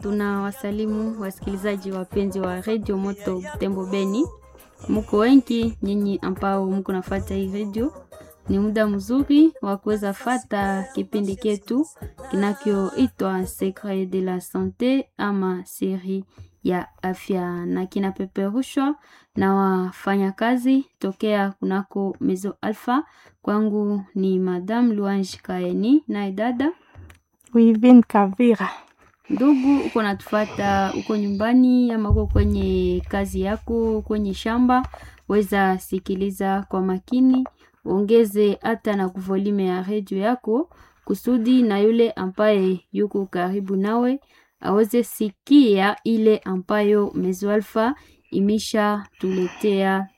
Tunawasalimu wasikilizaji wapenzi wa redio Moto Butembo Beni, muko wengi nyinyi ambao mko nafata hii redio. Ni muda mzuri wa kuweza fata kipindi ketu kinachoitwa Secret de la Sante ama siri ya afya, na kinapeperushwa na wafanyakazi tokea kunako Mezo Alpha. Kwangu ni Madame Luange Kaeni naye dada Wivin Kavira. Ndugu, uko natufata uko nyumbani ama uko kwenye kazi yako kwenye shamba, weza sikiliza kwa makini, ongeze hata na kuvolume ya redio yako kusudi na yule ambaye yuko karibu nawe aweze sikia ile ambayo Mezo Alpha imesha tuletea